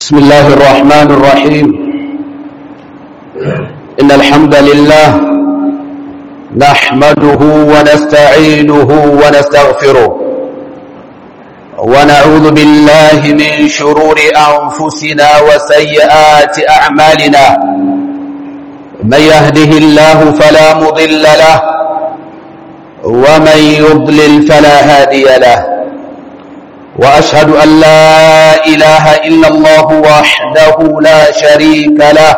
بسم الله الرحمن الرحيم إن الحمد لله نحمده ونستعينه ونستغفره ونعوذ بالله من شرور أنفسنا وسيئات أعمالنا من يهده الله فلا مضل له ومن يضلل فلا هادي له وأشهد أن لا إله إلا الله وحده لا شريك له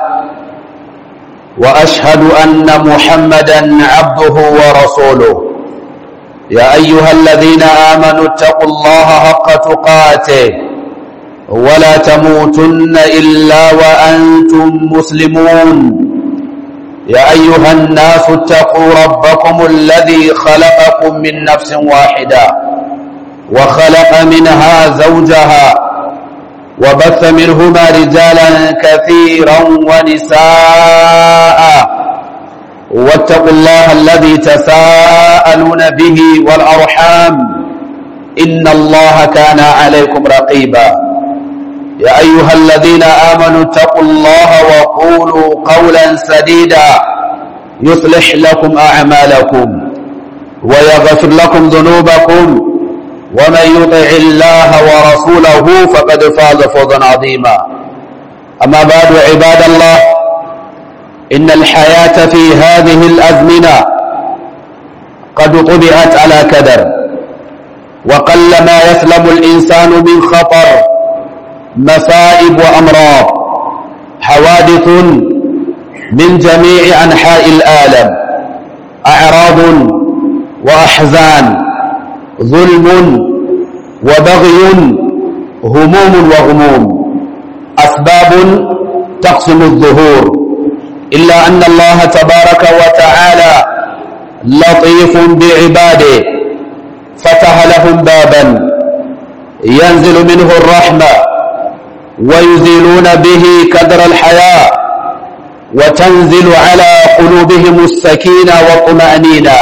وأشهد أن محمدا عبده ورسوله يا أيها الذين آمنوا اتقوا الله حق تقاته ولا تموتن إلا وأنتم مسلمون يا أيها الناس اتقوا ربكم الذي خلقكم من نفس واحدة وخلق منها زوجها وبث منهما رجالا كثيرا ونساء واتقوا الله الذي تساءلون به والأرحام إن الله كان عليكم رقيبا يا أيها الذين آمنوا اتقوا الله وقولوا قولا سديدا يصلح لكم أعمالكم ويغفر لكم ذنوبكم ومن يطع الله ورسوله فقد فاز فوزا عظيما أما بعد عباد الله إن الحياة في هذه الأزمنة قد طبعت على كدر وقل ما يسلم الإنسان من خطر مصائب وأمراض حوادث من جميع أنحاء العالم أعراض وأحزان ظلم وبغي هموم وغموم أسباب تقسم الظهور إلا أن الله تبارك وتعالى لطيف بعباده فتح لهم بابا ينزل منه الرحمة ويزيلون به كدر الحياة وتنزل على قلوبهم السكينة والطمأنينة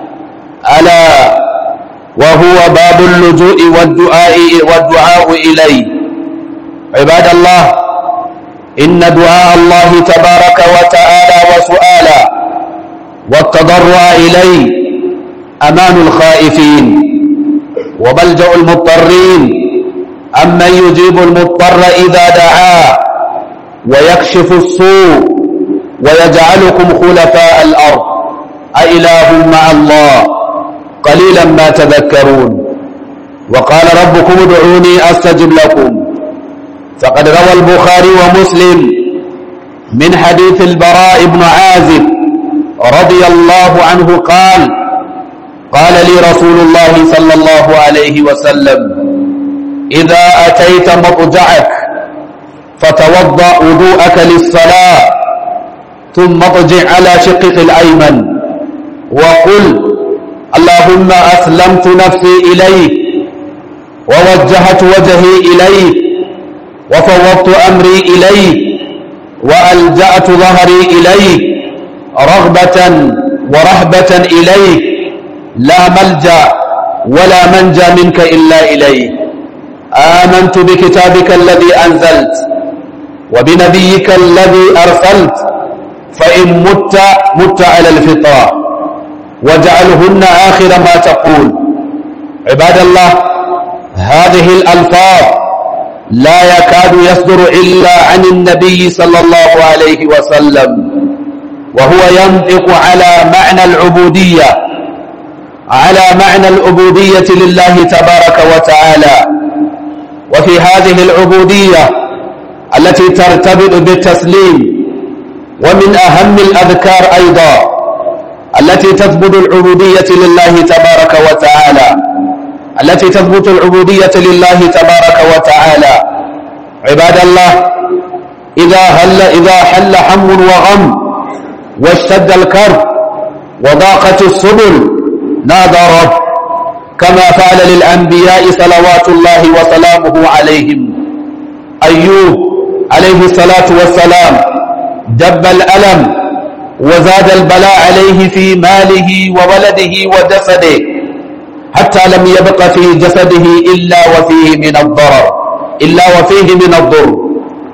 ألا وهو باب اللجوء والدعاء والدعاء إليه عباد الله إن دعاء الله تبارك وتعالى وسؤالا والتضرع إليه أمان الخائفين وملجأ المضطرين أمن يجيب المضطر إذا دعاه ويكشف السوء ويجعلكم خلفاء الأرض أإله مع الله قليلا ما تذكرون وقال ربكم ادعوني أستجب لكم فقد روى البخاري ومسلم من حديث البراء بن عازب رضي الله عنه قال قال لي رسول الله صلى الله عليه وسلم إذا أتيت مضجعك فتوضأ وضوءك للصلاة ثم اضجع على شقك الأيمن وقل اللهم أسلمت نفسي إليك ووجهت وجهي إليك وفوضت أمري إليك وألجأت ظهري إليك رغبة ورهبة إليك لا ملجأ ولا منجى منك إلا إليك آمنت بكتابك الذي أنزلت وبنبيك الذي أرسلت فإن مت مت على الفطرة واجعلهن آخر ما تقول عباد الله هذه الألفاظ لا يكاد يصدر إلا عن النبي صلى الله عليه وسلم وهو ينطق على معنى العبودية على معنى العبودية لله تبارك وتعالى وفي هذه العبودية التي ترتبط بالتسليم ومن أهم الأذكار أيضا التي تثبت العبودية لله تبارك وتعالى التي تثبت العبودية لله تبارك وتعالى عباد الله إذا هل إذا حل هم وغم واشتد الكرب وضاقت السبل نادى رب كما فعل للأنبياء صلوات الله وسلامه عليهم أيوب عليه الصلاة والسلام دب الألم وزاد البلاء عليه في ماله وولده وجسده حتى لم يبق في جسده إلا وفيه من الضرر إلا وفيه من الضر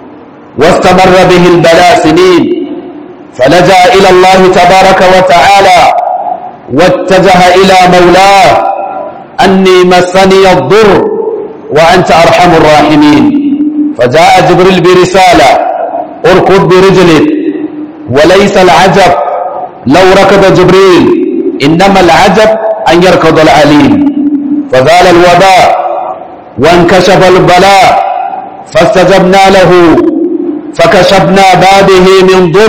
واستمر به البلاء سنين فلجأ إلى الله تبارك وتعالى واتجه إلى مولاه أني مسني الضر وأنت أرحم الراحمين فجاء جبريل برسالة اركض برجلك وليس العجب لو ركض جبريل إنما العجب أن يركض العليم فزال الوباء وانكشف البلاء فاستجبنا له فكشفنا بابه من ضر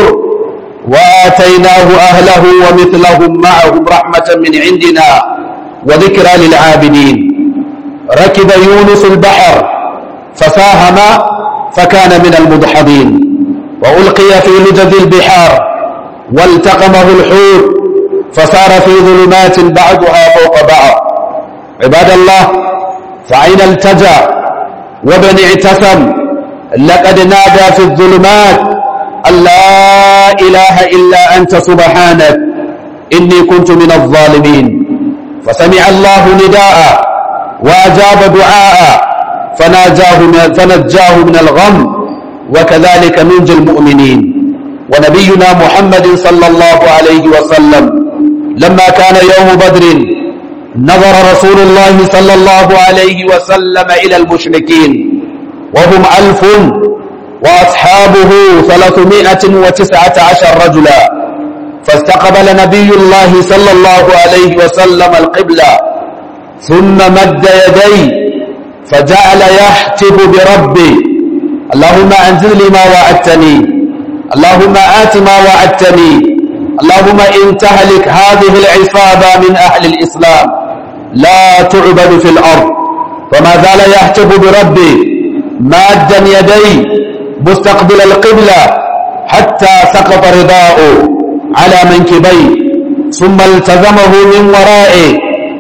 وآتيناه أهله ومثلهم معهم رحمة من عندنا وذكرى للعابدين ركب يونس البحر فساهم فكان من المدحضين وألقي في لجد البحار والتقمه الحوت فصار في ظلمات بعضها فوق بعض عباد الله فأين التجأ وابن اعتسم لقد نادى في الظلمات أن لا إله إلا أنت سبحانك إني كنت من الظالمين فسمع الله نداء وأجاب دعاء فناجاه من فنجاه من الغم وكذلك ننجي المؤمنين ونبينا محمد صلى الله عليه وسلم لما كان يوم بدر نظر رسول الله صلى الله عليه وسلم إلى المشركين وهم ألف وأصحابه ثلاثمائة وتسعة عشر رجلا فاستقبل نبي الله صلى الله عليه وسلم القبلة ثم مد يديه فجعل يحتب بربي اللهم أنزل لي ما وعدتني اللهم آت ما وعدتني اللهم إن تهلك هذه العصابة من أهل الإسلام لا تعبد في الأرض وما زال يحتب بربي مادا يدي مستقبل القبلة حتى سقط رداؤه على منكبيه ثم التزمه من ورائه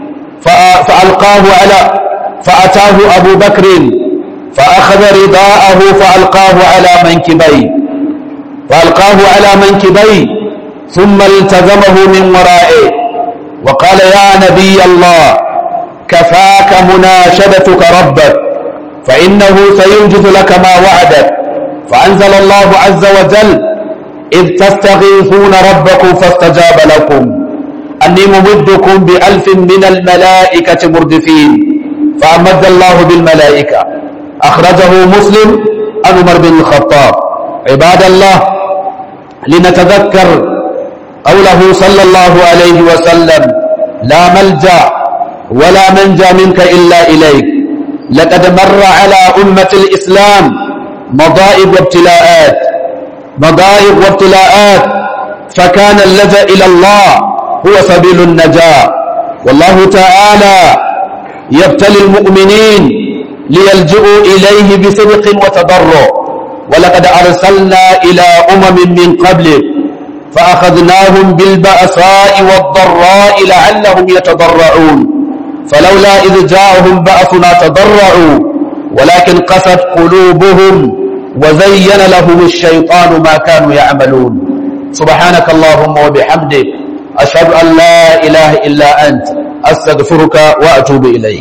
فألقاه على فأتاه أبو بكر فأخذ رداءه فألقاه على منكبيه فألقاه على منكبيه ثم التزمه من ورائه وقال يا نبي الله كفاك مناشدتك ربك فإنه سينجز لك ما وعدك فأنزل الله عز وجل إذ تستغيثون ربكم فاستجاب لكم أني ممدكم بألف من الملائكة مردفين فأمد الله بالملائكة أخرجه مسلم عن عمر بن الخطاب عباد الله لنتذكر قوله صلى الله عليه وسلم لا ملجأ ولا منجى منك إلا إليك لقد مر على أمة الإسلام مضائب وابتلاءات مضائب وابتلاءات فكان اللجأ إلى الله هو سبيل النجاة والله تعالى يبتلي المؤمنين ليلجؤوا إليه بصدق وتضرع ولقد أرسلنا إلى أمم من قبلك فأخذناهم بالبأساء والضراء لعلهم يتضرعون فلولا إذ جاءهم بأسنا تضرعوا ولكن قست قلوبهم وزين لهم الشيطان ما كانوا يعملون سبحانك اللهم وبحمدك أشهد أن لا إله إلا أنت أستغفرك وأتوب إليك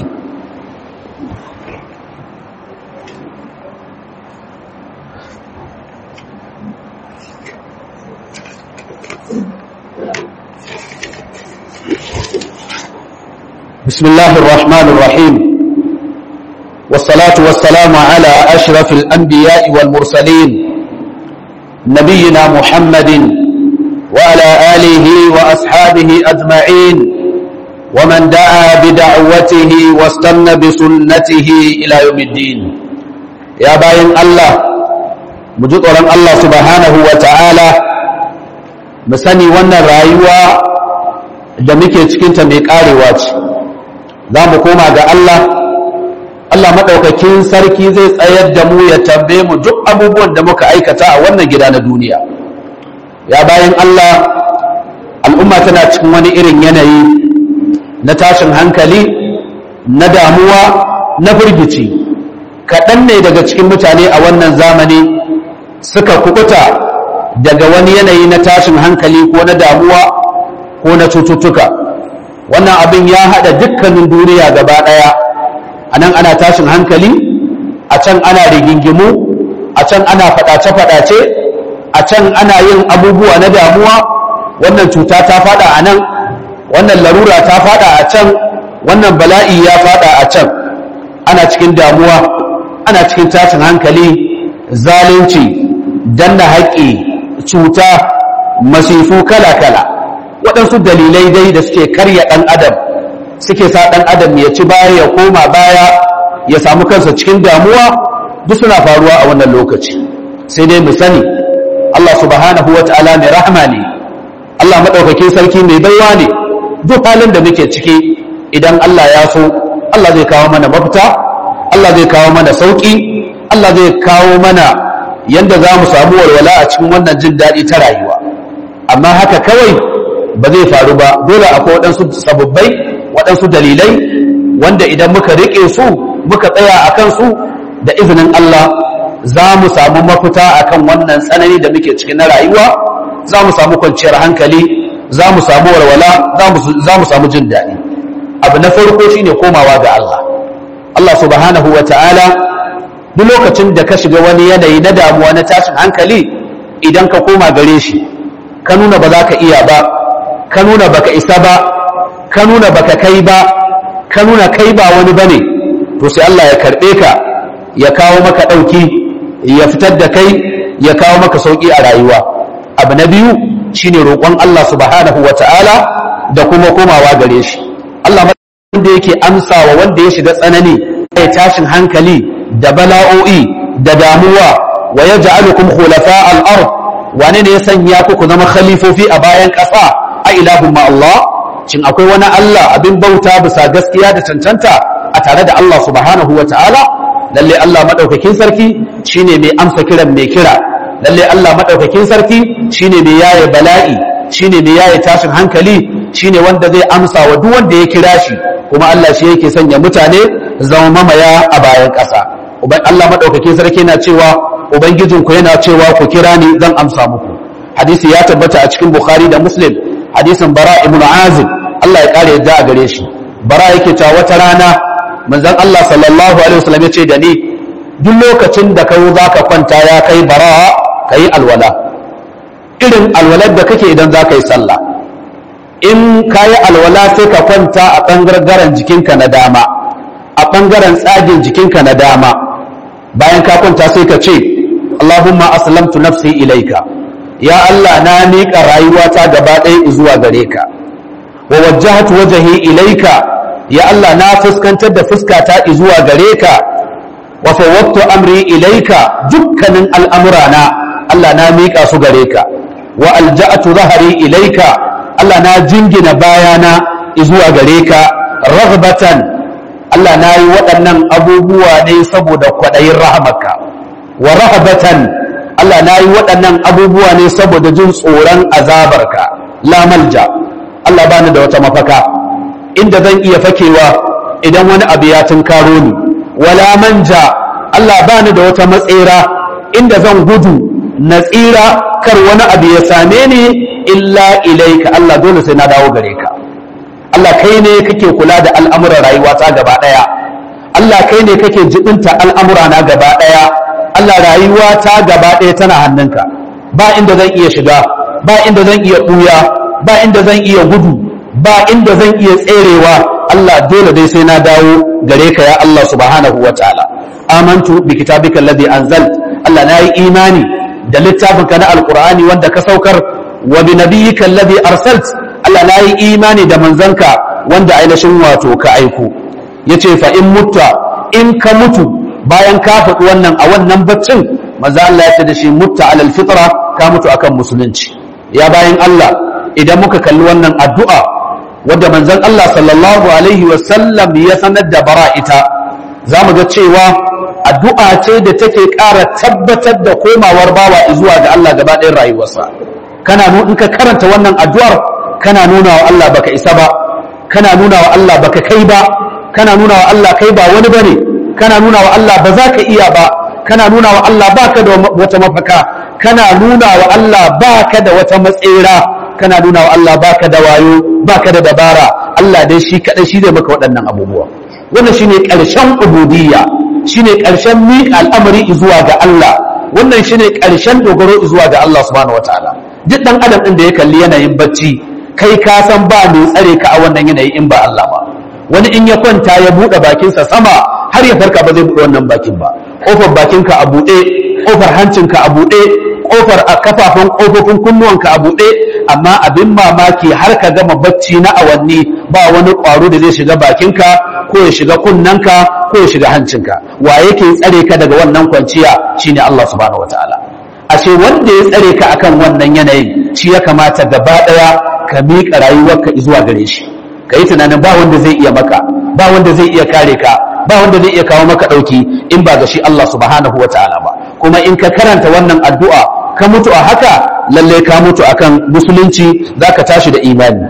بسم الله الرحمن الرحيم والصلاة والسلام على أشرف الأنبياء والمرسلين نبينا محمد وعلى آله وأصحابه أجمعين ومن دعا بدعوته واستنى بسنته إلى يوم الدين يا باين الله مجدورا الله سبحانه وتعالى مسني وانا رايوة da muke cikinta mai karewa ce za mu koma ga Allah Allah maɗaukakin sarki zai tsayar da mu ya tambaye mu duk abubuwan da muka aikata a wannan gida na duniya ya bayan Allah al'umma tana cikin wani irin yanayi na tashin hankali na damuwa na firgici kaɗan ne daga cikin mutane a wannan zamani suka kukuta daga wani yanayi na tashin hankali ko na damuwa ko na cututtuka wannan abin ya haɗa dukkanin duniya gaba ɗaya a nan ana tashin hankali a can ana rigingimu a can ana faɗace-faɗace a can ana yin abubuwa na damuwa wannan cuta ta faɗa a nan wannan larura ta faɗa a can wannan bala'i ya faɗa a can ana cikin damuwa ana cikin tashin hankali zalunci danna haƙƙi cuta masifu kala-kala waɗansu dalilai dai da suke karya ɗan adam suke sa ɗan adam ya ci baya ya koma baya ya samu kansa cikin damuwa duk suna faruwa a wannan lokaci sai dai mu sani Allah subhanahu wa ta'ala mai rahama ne Allah maɗaukakin sarki mai baiwa ne duk halin da muke ciki idan Allah ya so Allah zai kawo mana mafita Allah zai kawo mana sauƙi Allah zai kawo mana yanda za mu samu walwala a cikin wannan jin daɗi ta rayuwa amma haka kawai ba zai faru ba dole akwai waɗansu sababbai waɗansu dalilai wanda idan muka riƙe su muka tsaya a kansu da izinin Allah za mu samu mafita akan wannan tsanani da muke cikin na rayuwa za mu samu kwanciyar hankali za mu samu walwala za mu samu jin daɗi abu na farko shine komawa ga Allah Allah subhanahu wa ta'ala duk lokacin da ka shiga wani yanayi na damuwa na tashin hankali idan ka koma gare shi ka nuna ba za ka iya ba ka nuna baka isa ba ka nuna baka kai ba ka nuna kai ba wani bane to sai Allah ya karbe ka ya kawo maka dauki ya fitar da kai ya kawo maka sauki a rayuwa abu na biyu shine roƙon Allah subhanahu wataala da kuma komawa gare shi Allah wanda yake amsawa wanda ya shiga tsanani ya tashin hankali da bala'o'i da damuwa wa yaj'alukum khulafa al-ard wane ne ya sanya ku ku zama khalifofi a bayan ƙasa a ilahun ma Allah shin akwai wani Allah abin bauta bisa gaskiya da cancanta a tare da Allah subhanahu wa ta'ala lalle Allah madaukakin sarki shine mai amsa kiran mai kira lalle Allah madaukakin sarki shine mai yaye bala'i shine mai yaye tashin hankali shine wanda zai amsa wa duk wanda ya kira shi kuma Allah shi yake sanya mutane zama mamaya a bayan ƙasa uban Allah madaukakin sarki yana cewa ubangijinku yana cewa ku kira ni zan amsa muku hadisi ya tabbata a cikin bukhari da muslim hadisin bara ibn azib Allah ya kare yadda a gare shi bara yake cewa wata rana manzon Allah sallallahu alaihi wasallam ya ce da ni duk lokacin da kai zaka kwanta ya kai bara kai alwala irin alwalar da kake idan zaka yi sallah in kayi alwala sai ka kwanta a bangaren jikinka na dama a bangaren tsagin jikinka na dama bayan ka kwanta sai ka ce Allahumma aslamtu nafsi ilaika ya Allah na miƙa rayuwata gaba ɗaya zuwa gare ka wa wajjahtu wajhi ilaika ya Allah na fuskantar da fuskata zuwa gare ka wa fawwadtu amri ilaika dukkanin al'amurana Allah na miƙa su gare ka wa alja'tu zahari ilaika Allah na jingina bayana zuwa gare ka raghbatan Allah na yi waɗannan abubuwa ne saboda kwaɗayin rahamarka wa rahabatan Allah na yi waɗannan abubuwa ne saboda jin tsoron azabarka la malja Allah bani da wata mafaka inda zan iya fakewa idan wani abu ya tunkaro ni wala manja Allah bani da wata matsera inda zan gudu na tsira kar wani abu ya same ni illa ilaika Allah dole sai na dawo gare ka Allah kai ne kake kula da al'amuran rayuwata gaba ɗaya Allah kai ne kake jibinta al'amurana gaba ɗaya Allah rayuwata gaba ɗaya tana hannunka ba inda zan iya shiga ba inda zan iya ɓuya ba inda zan iya gudu ba inda zan iya tserewa Allah dole dai sai na dawo gare ka ya Allah subhanahu wa ta'ala amantu bi kitabika alladhi anzalt Allah na yi imani da littafinka na alqur'ani wanda ka saukar wa bi nabiyyika alladhi arsalt Allah na yi imani da manzanka wanda ainihin wato ka aiko yace fa in mutta in ka mutu bayan ka faɗi wannan a wannan baccin maza Allah ya ce da shi mutta alal fitra ka mutu akan musulunci ya bayan Allah idan muka kalli wannan addu'a wadda manzon Allah sallallahu alaihi wa sallam ya sanar da bara ita za mu ga cewa addu'a ce da take ƙara tabbatar da komawar bawa zuwa ga Allah gaba ɗayan rayuwarsa kana in ka karanta wannan addu'ar kana nuna wa Allah baka isa ba kana nuna wa Allah baka kai ba kana nuna wa Allah kai ba wani bane kana nuna wa Allah ba za ka iya ba kana nuna wa Allah baka da wata mafaka kana nuna wa Allah baka da wata matsera kana nuna wa Allah baka da wayo baka da dabara Allah dai shi kadai shi zai maka waɗannan abubuwa wannan shine ƙarshen ubudiyya shine ƙarshen miƙa al'amari zuwa ga Allah wannan shine ƙarshen dogaro zuwa ga Allah subhanahu wataala duk dan adam din da ya kalli yanayin bacci kai ka san ba mai tsare ka a wannan yanayi in ba Allah ba wani in ya kwanta ya buɗe bakinsa sama har ya farka ba zai buɗe wannan bakin ba ƙofar bakinka a buɗe ƙofar hancinka a buɗe ƙofar a kafafen ƙofofin kunnuwanka a buɗe amma abin mamaki har ka gama bacci na awanni ba wani ƙwaro da zai shiga bakinka ko ya shiga kunnanka ko ya shiga hancinka wa yake tsare ka daga wannan kwanciya shine Allah subhanahu wataala ashe wanda ya tsare ka akan wannan yanayin shi ya kamata gaba ɗaya ka miƙa rayuwarka zuwa gare shi ka yi tunanin ba wanda zai iya maka ba wanda zai iya kare ka ba wanda zai iya kawo maka ɗauki in ba ga shi Allah subhanahu wa ta'ala ba kuma in ka karanta wannan addu'a ka mutu a haka lalle ka mutu akan musulunci za ka tashi da imani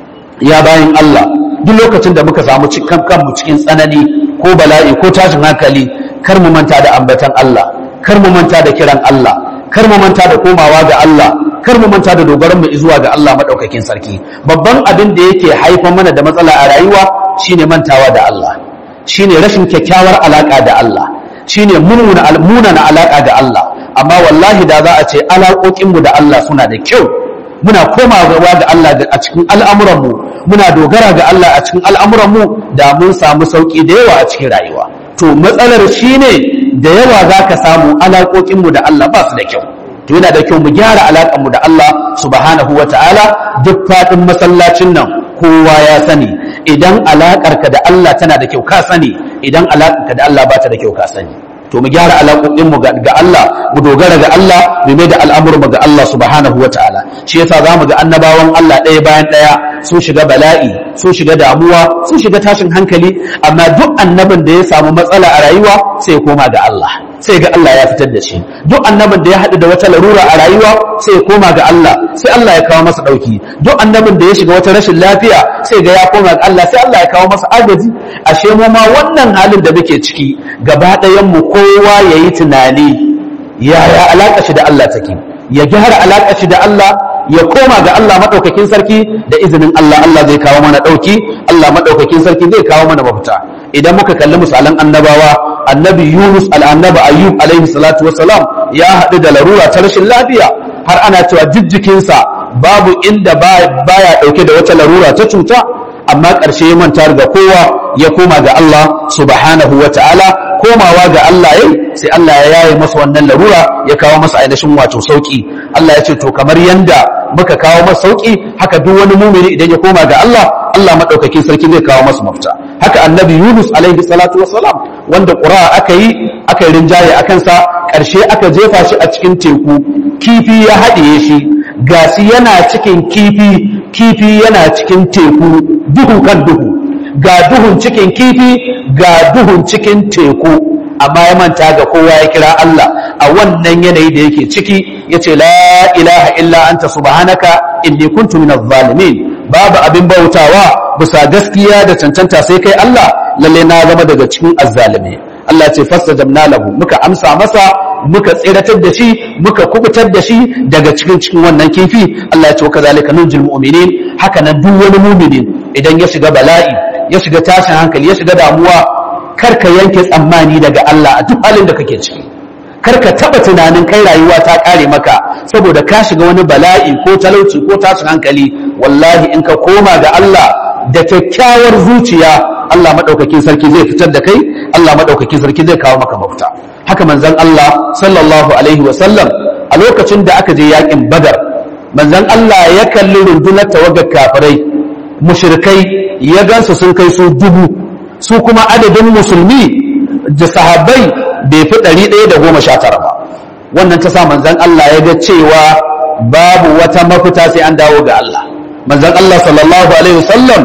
ya bayan Allah duk lokacin da muka samu kanmu cikin tsanani ko bala'i ko tashin hankali kar mu manta da ambatan Allah kar mu manta da kiran Allah kar mu manta da komawa ga Allah kar mu manta da dogaron mu zuwa ga Allah madaukakin sarki babban abin da yake haifar mana da matsala a rayuwa shine mantawa da Allah shine rashin kyakkyawar alaka da Allah shine mununa almunana alaka da Allah amma wallahi da za a ce alaƙoƙin mu da Allah suna da kyau muna komawa ga Allah a cikin al'amuran mu muna dogara ga Allah a cikin al'amuran mu da mun samu sauki da yawa a cikin rayuwa to matsalar shine da yawa zaka samu alaƙoƙin mu da Allah ba su da kyau to yana da kyau mu gyara alaƙar mu da Allah subhanahu wa ta'ala duk faɗin masallacin nan kowa ya sani idan alaƙarka da Allah tana da kyau ka sani idan alaƙarka da Allah ba ta da kyau ka sani to mu gyara alaƙoƙin mu ga Allah mu dogara ga Allah mu mai da al'amuran mu ga Allah subhanahu wa ta'ala shi yasa zamu ga annabawan Allah ɗaya bayan ɗaya sun shiga bala'i sun shiga damuwa sun shiga tashin hankali amma duk annabin da ya samu matsala a rayuwa sai ya koma ga Allah sai ga Allah ya fitar da shi duk annabin da ya haɗu da wata larura a rayuwa sai ya koma ga Allah sai Allah ya kawo masa ɗauki duk annabin da ya shiga wata rashin lafiya sai ga ya koma ga Allah sai Allah ya kawo masa agaji ashe mu ma wannan halin da muke ciki gaba ɗayan mu kowa yayi tunani yaya alaƙa shi da Allah take ya gyara alaƙa shi da Allah ya koma ga Allah maɗaukakin sarki da izinin Allah Allah zai kawo mana ɗauki Allah maɗaukakin sarki zai kawo mana mafita idan muka kalli misalan annabawa annabi Yunus al'annaba Ayyub alaihi salatu wassalam ya haɗu da larura ta rashin lafiya har ana cewa jijjikinsa babu inda baya ɗauke da wata larura ta cuta amma ƙarshe ya manta ga kowa ya koma ga Allah subhanahu wa ta'ala komawa ga Allah yayi sai Allah ya yaye masa wannan larura ya kawo masa ainihin wato sauki Allah ya ce to kamar yanda muka kawo masa sauki haka duk wani mumini idan ya koma ga Allah Allah madaukakin sarki zai kawo masa mafita haka annabi Yunus alaihi salatu wassalam wanda qura aka yi aka yi rinjaye a kansa ƙarshe aka jefa shi a cikin teku kifi ya haɗiye shi gasi yana cikin kifi kifi yana cikin teku duhu kan duhu ga duhun cikin kifi ga duhun cikin teku amma ya manta ga kowa ya kira Allah a wannan yanayi da yake ciki yace la ilaha illa anta subhanaka inni kuntu minaz zalimin babu abin bautawa bisa gaskiya da cancanta sai kai Allah lalle na zama daga cikin azzalimi Allah ce fastajabna lahu muka amsa masa muka tsiratar da shi muka kubutar da shi daga cikin cikin wannan kifi Allah ya ce kazalika nunjil mu'minin haka nan duk wani mu'minin idan ya shiga bala'i ya shiga tashin hankali ya shiga damuwa karka yanke tsammani daga Allah a duk halin da kake ciki karka taba tunanin kai rayuwa ta kare maka saboda ka shiga wani bala'i ko talauci ko tashin hankali wallahi in ka koma ga Allah da kyakkyawar zuciya Allah madaukakin sarki zai fitar da kai Allah madaukakin sarki zai kawo maka mafita haka manzon Allah sallallahu alaihi wa sallam a lokacin da aka je yakin Badar manzon Allah ya kalli rundunar tawagar kafirai mushrikai ya gansu sun kai su dubu su kuma adadin musulmi da sahabbai bai fi ɗari ɗaya da goma sha tara ba wannan ta sa manzan Allah ya ga cewa babu wata mafita sai an dawo ga Allah manzan Allah sallallahu alaihi wasallam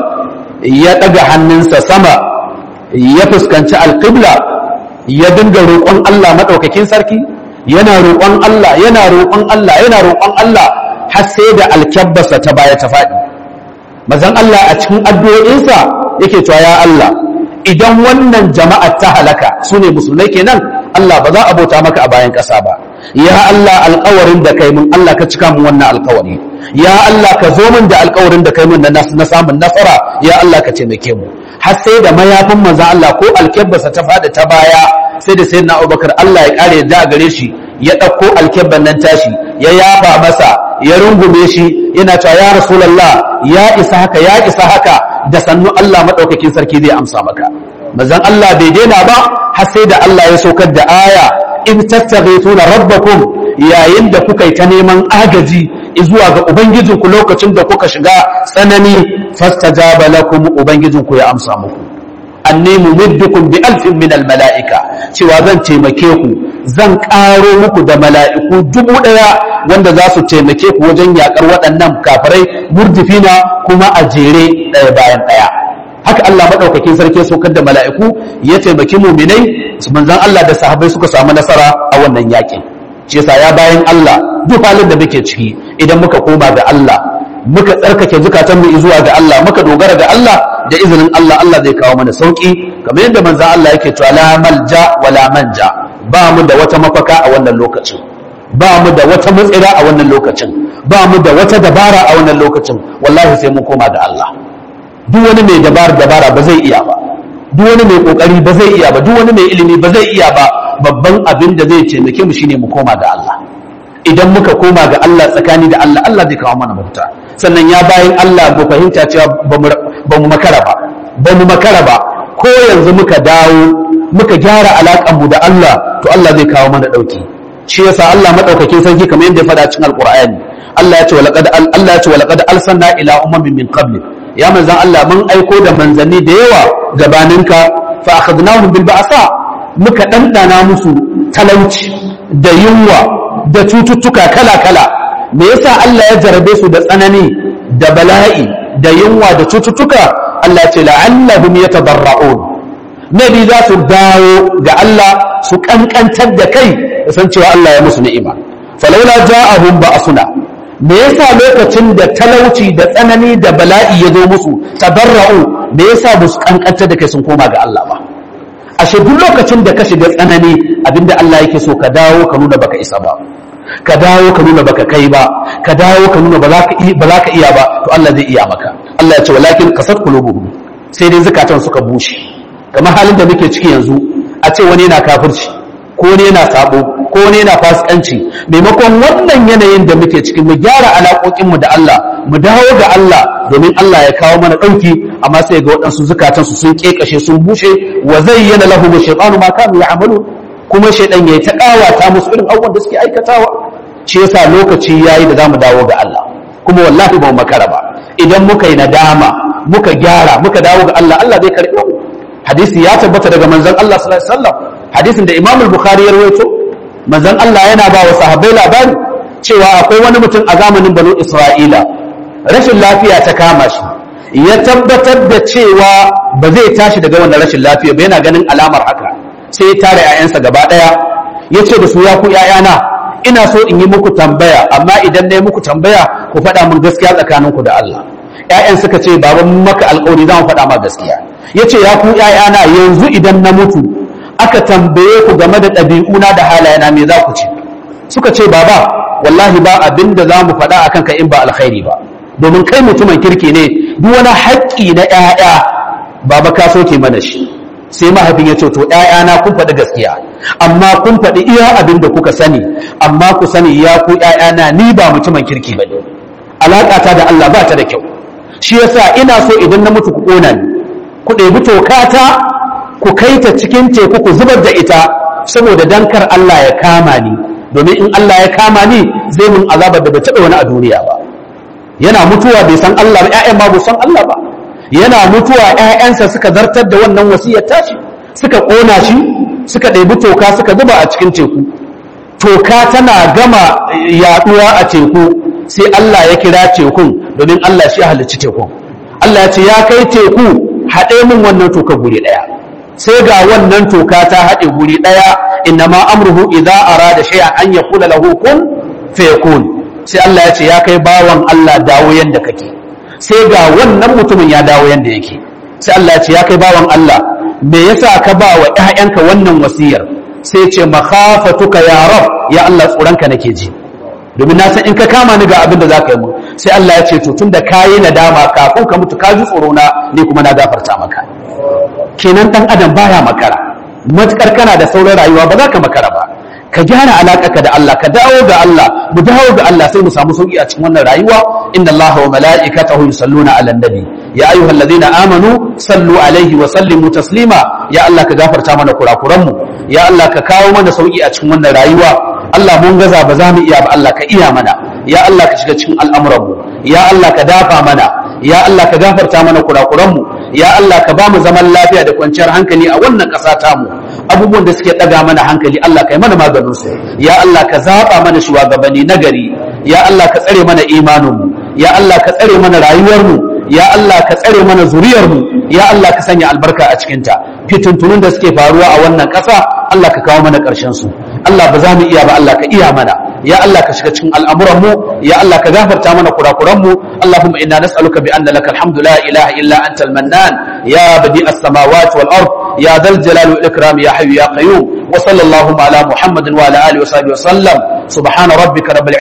ya ɗaga hannunsa sama ya fuskanci alƙibla ya dinga roƙon Allah maɗaukakin sarki yana roƙon Allah yana roƙon Allah yana roƙon Allah har sai da alkyabbasa ta baya ta faɗi manzan Allah a cikin addu'o'insa yake cewa ya Allah idan wannan jama'a ta halaka su ne musulmai kenan Allah ba za a bauta maka a bayan ƙasa ba ya Allah alƙawarin da kai mun Allah ka cika mun wannan alƙawari ya Allah ka zo min da alƙawarin da kai mun na samun nasara ya Allah ka taimake mu har sai da mayafin manzon Allah ko alƙabbasa ta fada ta baya sai da sayyidina Abubakar Allah ya kare da gare shi ya ɗauko alkebban nan tashi ya yafa masa ya rungume shi yana cewa ya rasulullah ya isa haka ya isa haka da sannu Allah madaukakin sarki zai amsa maka manzon Allah bai daina ba har sai da Allah ya saukar da aya in tastaghithuna rabbakum yayin da kuka yi ta neman agaji zuwa ga ubangijinku lokacin da kuka shiga tsanani fastajaba lakum ubangijinku ya amsa muku anni mumiddukum bi alfin min al mala'ika cewa zan taimake ku zan karo muku da mala'iku dubu daya wanda za su taimake ku wajen yakar waɗannan kafirai murdifina kuma a jere ɗaya bayan ɗaya haka Allah madaukakin sarki ya saukar da mala'iku ya taimaki muminai manzon Allah da sahabbai suka samu nasara a wannan yakin shi yasa ya bayan Allah duk halin da muke ciki idan muka koma ga Allah muka tsarkake zukatanmu zuwa ga Allah muka dogara ga Allah da izinin Allah Allah zai kawo mana sauki kamar yadda manzon Allah yake cewa la malja wala manja ba mu da wata mafaka a wannan lokacin ba mu da wata matsira a wannan lokacin ba mu da wata dabara a wannan lokacin wallahi sai mun koma ga Allah duk wani mai dabara dabara ba zai iya ba duk wani mai kokari ba zai iya ba duk wani mai ilimi ba zai iya ba babban abin da zai taimake mu shine mu koma ga Allah idan muka koma ga Allah tsakani da Allah Allah zai kawo mana mafita sannan ya bayan Allah mu fahimta cewa ba mu makara ba ba mu makara ba ko yanzu muka dawo muka gyara alaƙar mu da Allah to Allah zai kawo mana dauki shi yasa Allah madaukakin sarki kamar yadda ya faɗa cikin alqur'ani Allah ya ce walaqad Allah ya ce walaqad arsalna ila ummin min qablik ya manzan Allah mun aiko da manzanni da yawa gabaninka fa akhadnahum bil ba'sa muka dandana musu talauci da yunwa da cututtuka kala-kala me yasa Allah ya jarabe su da tsanani da bala'i da yunwa da cututtuka Allah ce la'allahum yatadarra'un nabi za su dawo ga Allah su kankantar da kai da san cewa Allah ya musu ni'ima falaula ja'ahum ba'suna me yasa lokacin da talauci da tsanani da bala'i ya zo musu tabarra'u me yasa ba su kankantar da kai sun koma ga Allah ba ashe duk lokacin da ka shiga tsanani abinda Allah yake so ka dawo ka nuna baka isa ba ka dawo ka nuna baka kai ba ka dawo ka nuna ba za ka iya ba to Allah zai iya maka Allah ya ce walakin kasat qulubuhum sai dai zakatan suka bushe kamar halin da muke ciki yanzu a ce wani yana kafirci ko wani yana sabo ko wani yana fasikanci maimakon wannan yanayin da muke ciki mu gyara alaƙoƙin mu da Allah mu dawo ga Allah domin Allah ya kawo mana ɗauki amma sai ga waɗansu zukatan su sun kekashe sun bushe wa zayyana lahum shaytanu ma kanu ya'malun kuma shaidan ya yi ta ƙawata musu irin abubuwan da suke aikatawa shi yasa lokaci yayi da zamu dawo ga Allah kuma wallahi ba mu makara ba idan muka yi nadama muka gyara muka dawo ga Allah Allah zai karɓe mu hadisi ya tabbata daga manzon Allah sallallahu alaihi wasallam hadisin da Imam al-Bukhari ya rawaito manzon Allah yana ba wa sahabbai labari cewa akwai wani mutum a zamanin Banu Isra'ila rashin lafiya ta kama shi ya tabbatar da cewa ba zai tashi daga wannan rashin lafiya ba yana ganin alamar haka sai ya tare ‘ya'yansa gaba ɗaya ya ce da su ya ku ‘ya'yana ina so in yi muku tambaya amma idan na yi muku tambaya ku faɗa min gaskiya tsakaninku da Allah ‘ya'yan suka ce baban maka alƙawari za mu faɗa ma gaskiya ya ce ya ku ‘ya'yana yanzu idan na mutu aka tambaye ku game da ɗabi'una da halayena me za ku ce suka ce baba wallahi ba abin da za mu faɗa akan ka in ba alkhairi ba domin kai mutumin kirki ne duk wani haƙƙi na ‘ya'ya baba ka soke mana shi sai mahaifin ya ce to ‘ya'yana kun faɗi gaskiya amma kun faɗi iya abin da kuka sani amma ku sani ya ku ‘ya'yana ni ba mutumin kirki ba ne alaƙata da Allah ba ta da kyau shi yasa ina so idan na mutu ku ƙona ni ku ɗebi tokata ku kai ta cikin teku ku zubar da ita saboda dankar Allah ya kama ni domin in Allah ya kama ni zai mun azabar da bai taɓa wani a duniya ba yana mutuwa bai san Allah ba ‘ya'yan ma bai san Allah ba yana mutuwa ‘ya'yansa suka zartar da wannan wasiyar tashi suka ƙona shi suka ɗebi toka suka zuba a cikin teku toka tana gama yaɗuwa a teku sai Allah ya kira tekun domin Allah shi halicci tekun Allah ya ce ya kai teku haɗe min wannan toka guri ɗaya sai ga wannan toka ta haɗe guri ɗaya inna ma amruhu idza arada shay'an an yaqula lahu kun fayakun sai Allah ya ce ya kai bawan Allah dawo yanda kake sai ga wannan mutumin ya dawo yanda yake sai Allah ya ce ya kai bawan Allah me yasa ka ba wa ƴaƴanka wannan wasiyar sai ce makhafatuka ya rab ya Allah tsoronka nake ji domin na san in ka kama ni ga abin da zaka yi mu sai Allah ya ce to tunda kayi nadama kafin ka mutu ka ji tsoro na ni kuma na gafarta maka kenan dan adam baya makara matukar kana da sauran rayuwa ba za ka makara ba ka gyara alaƙarka da Allah ka dawo ga Allah mu dawo ga Allah sai mu samu sauki a cikin wannan rayuwa inna Allah wa mala'ikatahu yusalluna 'alan nabi ya ayyuhalladhina amanu sallu alaihi wa sallimu taslima ya Allah ka gafarta mana kurakuran mu ya Allah ka kawo mana sauki a cikin wannan rayuwa Allah mun gaza ba za mu iya ba Allah ka iya mana ya Allah ka shiga cikin al'amuran mu ya Allah ka dafa mana ya Allah ka gafarta mana kurakuran mu ya Allah ka ba mu zaman lafiya da kwanciyar hankali a wannan ƙasa tamu abubuwan da suke ɗaga mana hankali Allah ka yi mana maganin su ya Allah ka zaɓa mana shugabanni nagari ya Allah ka tsare mana imaninmu ya Allah ka tsare mana rayuwarmu ya Allah ka tsare mana zuriyarmu ya Allah ka sanya albarka a cikinta fitintunun da suke faruwa a wannan ƙasa Allah ka kawo mana ƙarshen su Allah ba za mu iya ba Allah ka iya mana ya Allah ka shiga cikin al'amuranmu ya Allah ka gafarta mana kurakuranmu Allahumma inna nas'aluka bi anna laka alhamdu la ilaha illa anta al-mannan ya badi as-samawati wal ard ya dhal jalali wal ikram ya hayyu ya qayyum wa sallallahu ala muhammadin wa ala alihi wa sahbihi wa sallam subhana rabbika rabbil